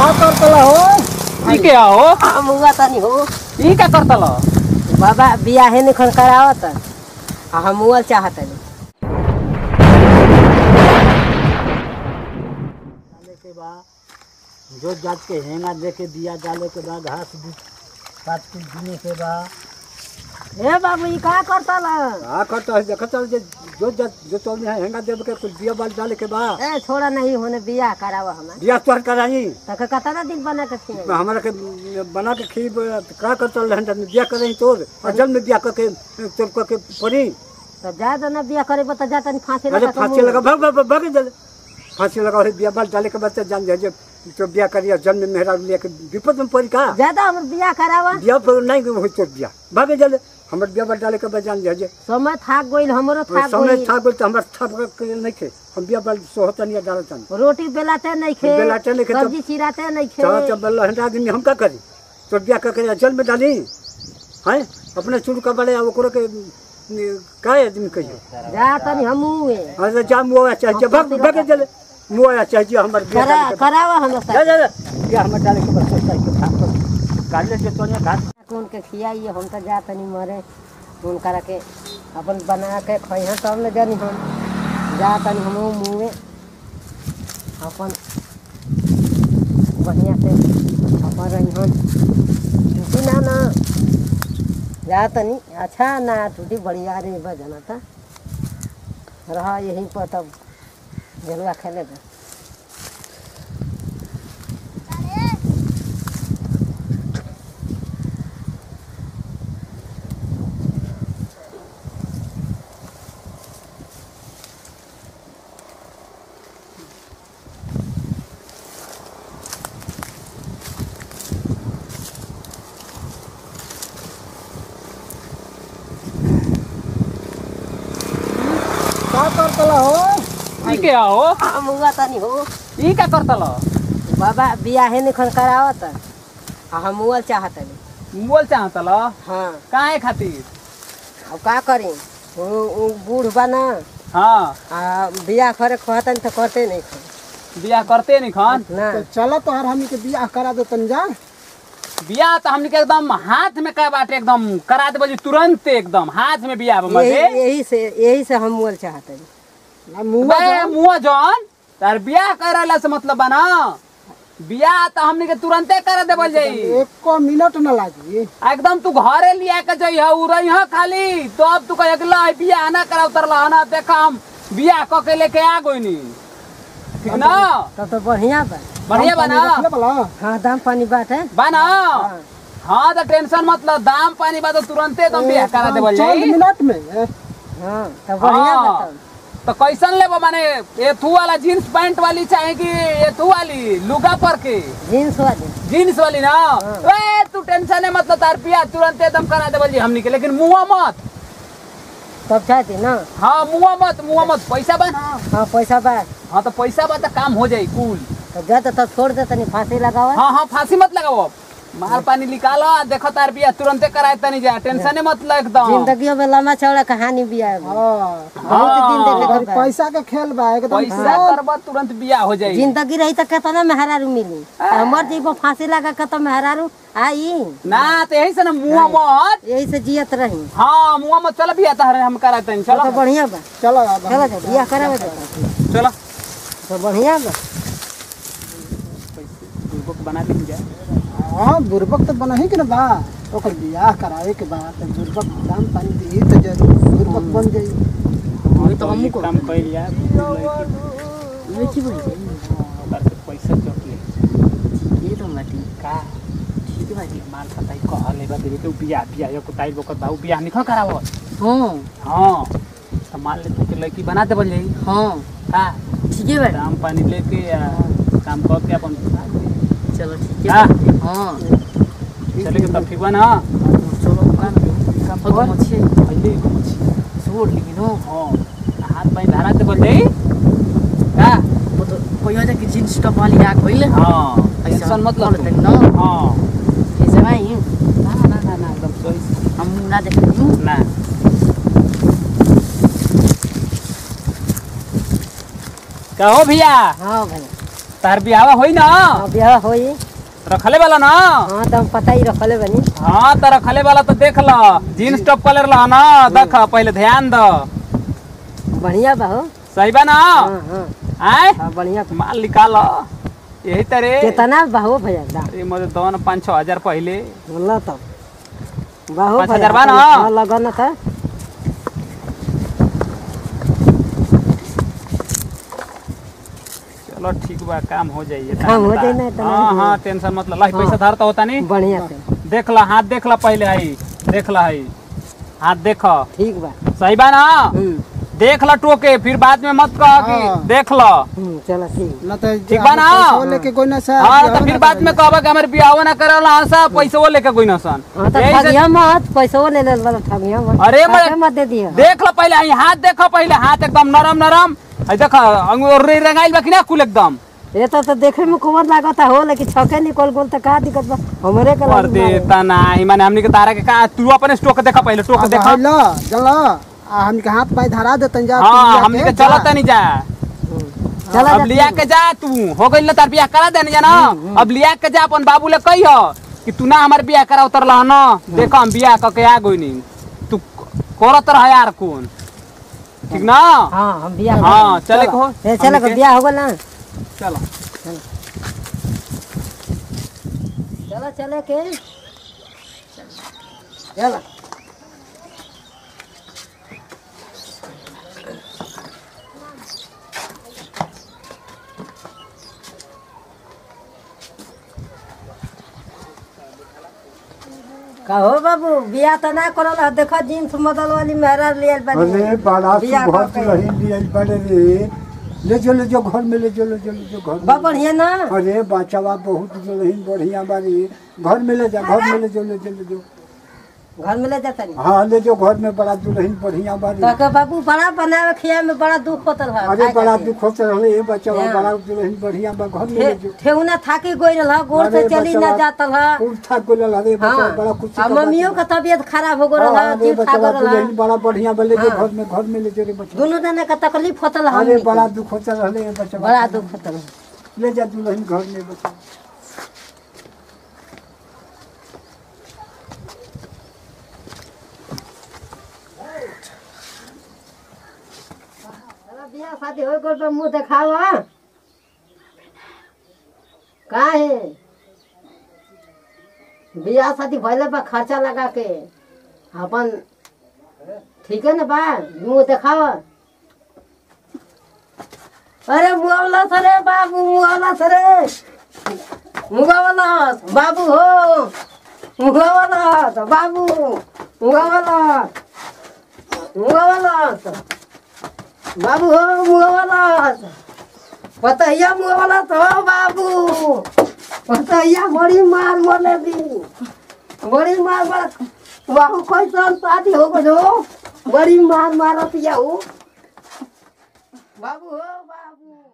का करतला हो ई के हो हम हुआ तनी हो ई का करतल बाबा बियाहे निखन करावत आ हम हुआ चाहत नहीं डाले के बाद जो जात के हेंगा दे के दिया डाले के बाद घास भी काट के दिने के बाद ए बाबू ई का करतल का करता है देखा चल जे जो जात जो चल में हेंगा दे के कुछ दिया बाल डाले के बाद ए छोड़ा नहीं होने बियाह करावा हमें दिया तोड़ कराई तक कतना दिन बना के खिए हमारा के बना के खी का कर चल रहे हैं दिया करें तोर और जल में दिया करके तोड़ करके पड़ी तो जा दो ना बियाह करे तो जा तनी फांसी अरे लगा के फांसी मुँह लगा भाग भाग भाग जल फांसी लगा और दिया बाल डाले के बाद से जान जाए तो बिया करिए जन्म में मेहरा लेके विपद में पड़ी का ज्यादा हमर बियाह करावा बिया पर नहीं हो तो बिया भागे जल हमर बिया बाल डाले के बाद जान जाए समय थाक गइल हमरो थाक समय गइल था बोल तो हमारे था के नहीं थे हम बिया बाल सोहता नहीं डालता रोटी बेलाते नहीं खे बेलाते नहीं खे, तब- सब्जी चिराते नहीं खे चलो जब बल्ला हंडा आदमी हम का करी तो बिया करके जल में डाली हैं अपने चुड़ का बड़े ओकरो के का आदमी कहियो जा तनी हम हुए अरे जा मुआ चाहिए भाग भागे जल मुआ चाहिए हमर बिया करा डाले के करावा हम जा जा जा बिया हमर डाले के बस सोचता है कि भाग कर काट ले तो नहीं घाट कौन के खियाइए हम तो जा तनी मरे कौन करा के अपन बना के खइहा तब न जानी हम जा तनी हम मुँहे अपन बढ़िया से अपन रही टूटी ना ना जा तनी अच्छा ना टूटी बढ़िया रे बजना था रहा यहीं पर तब जलवा खेले था का करतला हो ई के हो हम हुआ तनी हो ई का करतल बाबा बियाहे निखन करावत आ हम हुआ चाहत नहीं बोल चाहतल हाँ काहे खातिर अब का करी वो वो बूढ़ बना हाँ आ बियाह करे कहतन तो करते नहीं थे बियाह करते नहीं खान ना चलो तो हर हमनी के बियाह करा दो तन जा बियाह तो हमने के एकदम हाथ में का बाटे एकदम करा दे बोली तुरंत एकदम हाथ में बियाह यही मजे यही से यही से हम मुअल चाहते नहीं बे मुआ जॉन तार बियाह करला से मतलब बना बियाह तो हमने के तुरंते कर दे बोल जाई एको मिनट न लागी एकदम तू घरे लिया के जाई है उ रही है खाली तो अब तू कहे ला बियाह ना करा उतरला ना देखा हम बियाह क के लेके आ गइनी ठीक ना तब तो बढ़िया बा बढ़िया बना हाँ दाम पानी बात है बना हाँ तो टेंशन मतलब दाम पानी बा तो तुरंते एकदम बियाह करा दे बोल जाई मिनट में हाँ तो बढ़िया बा हाँ। तब तो कैसन लेबो माने एथू वाला जीन्स पैंट वाली चाहे कि एथू वाली लुगा पर के जीन्स वाली जीन्स वाली ना ए तू टेंशन है मतलब तार पिया तुरंत एकदम करा दे बोलिए हमनी के लेकिन मुआ मत तब चाहती ना हाँ मुआ मत मुआ मत पैसा बा ना हाँ पैसा बा हाँ तो पैसा बा तो काम हो जाई कुल तो जा तो तब छोड़ दे तनी फांसी लगावा हाँ हाँ फांसी मत लगाओ माल पानी निकालो आ देखो तार बिया तुरंते कराए तनी जा टेंशन मत लो एकदम जिंदगी में लंबा चौड़ा कहानी भी है बहुत दिन देखे के बा। पैसा के खेल बा एकदम पैसा करबा तुरंत बिया हो जाई जिंदगी रही तो कितना मेहरारू मिली हमर जीव फांसी लगा के तो मेहरारू आई ना तो यही से ना मुआ मत यही से जियत रही हाँ मुआ मत चल बिया तार हम कराए तनी तो चलो बढ़िया बा चलो चलो जा बियाह करावे जा चलो तो बढ़िया बा बुक बना दी जा हाँ बुरबक तो बना ही कि ना बा ओकर बियाह करावे के बाद तो बुरबक दाम पानी दी तो जरूर बुरबक बन जाई वही तो हमको काम कइल जा लड़की बोली ओकर से पैसा चोक ले ये तो माटी का ठीक बाटी माल पताई कह लेबा देबे के बिया बिया यो कुताई बोकर बाऊ बिया निखो करावो हाँ हां तो मान ले तू के लड़की बना दे बोल जाई हाँ का ठीक है बा दाम पानी लेके या काम कर के अपन चलो ठीक हाँ। है हाँ चले के तब ठीक बा ना चलो काम काम कर। तो मच्छी पहले को मछी छोड़ लेकिन हो हां हाथ पानी धरा दे बोल जाई का वो तो कोई वजह की जींस टॉप वाली आ गइल हां टेंशन मत लो बोलते तू। ना हां ऐसे भाई ना ना ना ना एकदम सही हम ना देखे हूँ ना का हो भैया हाँ भाई तार बियाह होई ना हाँ, ब्याह होई रखले वाला ना हाँ तो हम पता ही रखले बनी हाँ तो रखले वाला तो देख ल जीन्स टॉप कलर ला ना देख पहले ध्यान द बढ़िया बा हो सही बा ना हाँ हाँ आय हाँ बढ़िया माल निकाल यही तरह कितना बाहो भैया दाम अरे मुझे दो ना पाँच छः हजार पहले बोला तो बाहो पाँच भैया हजार बा ना? हाँ, लगन था चलो ठीक बा काम हो जाइए काम हो जाई ना, इतना हाँ ही। हाँ टेंशन मत ला पैसा धारता होता नहीं बढ़िया से देख ला हाथ देख ला पहले है देख ला है हाथ देख ठीक बा सही बा ना हम्म देख ला टोके फिर बाद में मत कह कि हाँ। देख ला हम्म, चलो ठीक ना तो ठीक बा ना? पैसा लेके कोई ना सा हाँ तो फिर बाद में कहबा कि हमारे बियाह ना करला हाँ सा पैसा वो लेके कोई ना सन हाँ तो यही से- ठगिया मत पैसा ले ले वाला ठगिया मत अरे मैं- पैसे मत दे दिया देख लो पहले आई हाथ देखो पहले हाथ एकदम नरम नरम आई देख अंगूर रंगाइल बा कि ना कुल एकदम ये तो तो देखे में कुंवर लागता हो लेकिन छके निकल गोल तो का दिक्कत बा हमरे के कर लाग दे मारे। तना ही माने हमनी के तारा के का तू अपने स्टोक देखा पहले स्टोक देखा लो चलो आ हमके हाथ पाय धरा देतन जा हाँ हमनी के चलत नहीं जा चला अब जा लिया के जा तू हो गइल ना तार बियाह करा देने जा ना अब लिया के जा अपन बाबू ले कही हो कि तू ना हमार बियाह करा उतर ला ना देखो हम बियाह क के आ गइनी तू करत रह यार कौन ठीक ना हाँ हम बियाह हाँ चले को ए चलो हमनी के- बियाह हो गल ना चलो चलो चले के चलो कहो बाबू बियाह तो ना करल ह देखो जीन्स मॉडल वाली मेहरा लियल बनी अरे बड़ा बियाह सुबह करके। रही लिया बड़े रे ले जो ले जो घर में ले जो ले जो ले जो घर बा में बढ़िया ना अरे बचावा बहुत जो रही बढ़िया बारी घर में ले जा घर में ले जो ले जो ले जो घर में ले जाता नहीं हाँ ले जो घर में बड़ा दुल्हन बढ़िया बारी तो के बाबू बड़ा बनावे खिया में बड़ा दुख होतल है अरे खाए बड़ा खातिर। दुख होते रहे ये बचावा हाँ। बड़ा दुल्हन बढ़िया बा घर में ले जो ठे- ठेहुना थाकी गोई रहा गोड़ से अरे चली ना बचवा, जातल है खूब था को ले अरे बचावा बड़ा हाँ कुछ आ मम्मियों का तबीयत खराब हो गल है अरे जीव खा बचावा गल है दुल्हन बड़ा बढ़िया बा ले जो हाँ। घर में घर में ले जो रे बच्चा दोनों जने का तकलीफ होतल है अरे हमनी के। बड़ा दुख होते रहे ये बचावा बड़ा दुख होतल है ले जा दुल्हन घर में बचा अरे बियाह शादी हो गल तो मुंह देखाव का है बियाह शादी भइले बा खर्चा लगा के अपन ठीक है ना बा मुंह देखाव अरे मुआवला सरे बाबू मुआवला सरे मुगावला बाबू हो मुगावला बाबू मुगावला मुगावला बाबू हो मुगावला पतैया मुगावला तो बाबू पतैया बड़ी मार मोले दी बड़ी मार मार बाबू कोई सन शादी हो गयो बड़ी मार मारत याऊ बाबू हो बाबू